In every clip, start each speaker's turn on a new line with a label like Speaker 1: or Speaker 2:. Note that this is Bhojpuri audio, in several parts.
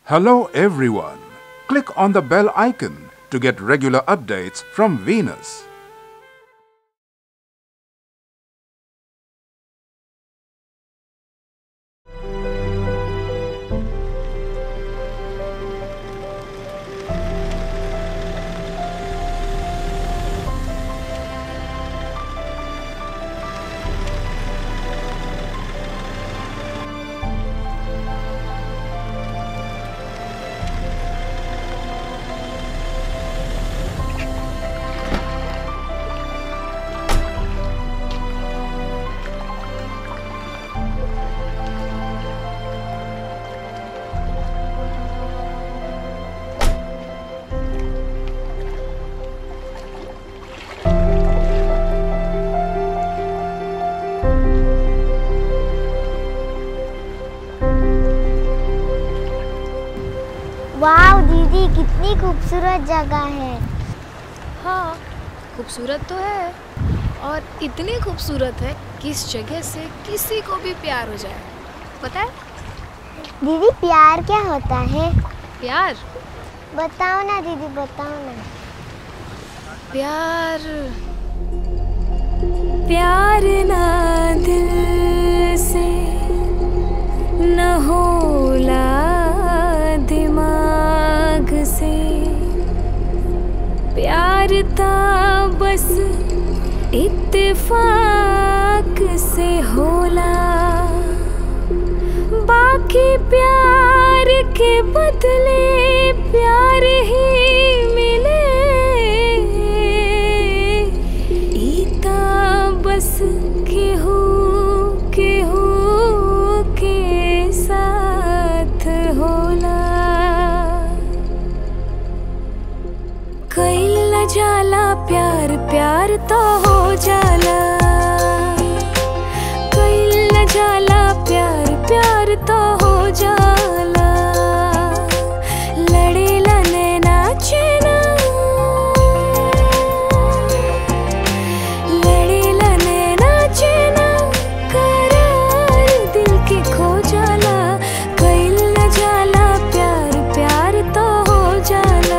Speaker 1: Hello, everyone. Click on the bell icon to get regular updates from Venus.
Speaker 2: वाह दीदी कितनी खूबसूरत जगह है
Speaker 3: हाँ खूबसूरत तो है और इतनी खूबसूरत है कि इस जगह से किसी को भी प्यार हो जाए पता है
Speaker 2: दीदी प्यार क्या होता है
Speaker 3: प्यार
Speaker 2: बताओ ना दीदी बताओ ना
Speaker 3: प्यार प्यार ना दिल से न होला दिमाग से प्यार ता बस इत्तेफाक से होला बाकी प्यार के बदले प्यार ही मिले ईता बस केहू केहू के साथ होला कैल न जाला प्यार प्यार तो हो जाला कैल न जाला प्यार प्यार तो हो जाला लड़ेला नैना चैना लड़ेला नैना चैना करार दिल के खो जाला कैल न जाला प्यार प्यार तो हो जाला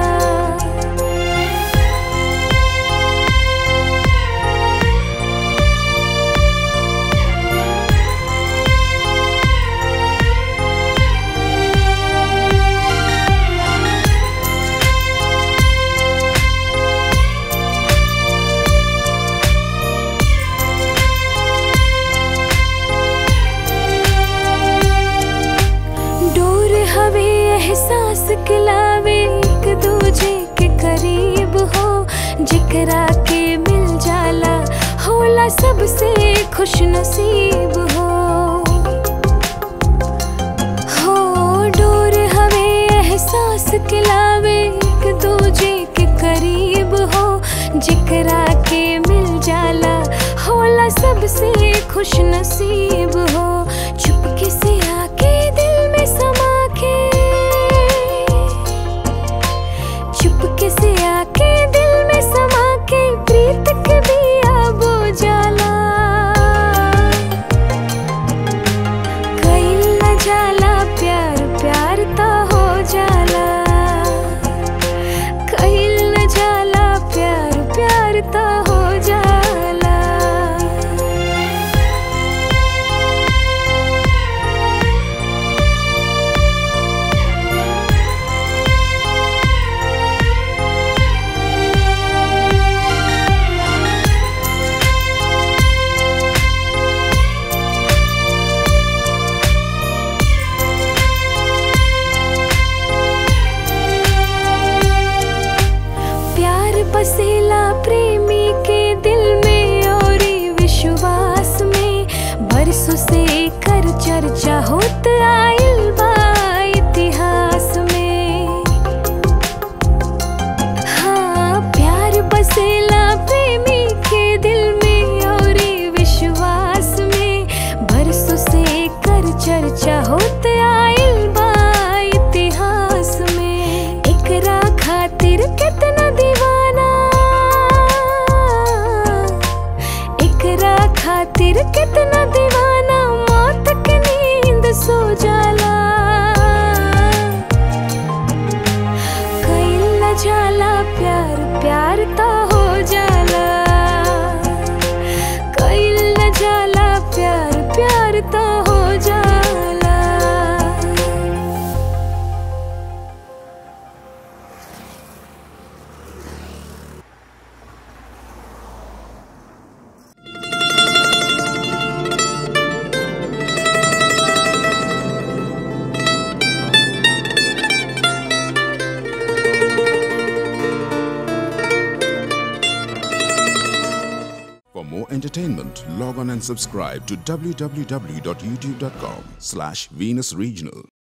Speaker 3: डोर हवे एहसास खिलावे एक दूजे के करीब हो जिकरा के मिल जाला होला सबसे खुश नसीब हो हो डोर हवे एहसास खिलावे एक दूजे के करीब हो जिकरा के मिल जाला होला सबसे खुश नसीब हो चुपके से आके दिल में समा के चुपके से आके दिल में समा के प्रीत के दिया बुझाला कैल न जाला प्यार प्यार तो हो जाला कैल न जाला प्यार प्यार तो हो जाला प्यार बसेला प्रेमी के दिल में और विश्वास में बरसों से कर चर्चा होत आइल बा इतिहास में हाँ प्यार बसेला प्रेमी के दिल में और विश्वास में बरसों से कर चर्चा होत आइल बा इतिहास में एकरा खातिर कितना दीवाना एकरा खातिर कितना दीवाना मौत के नींद सो जाला
Speaker 4: entertainment, log on and subscribe to www.youtube.com slash Venus Regional.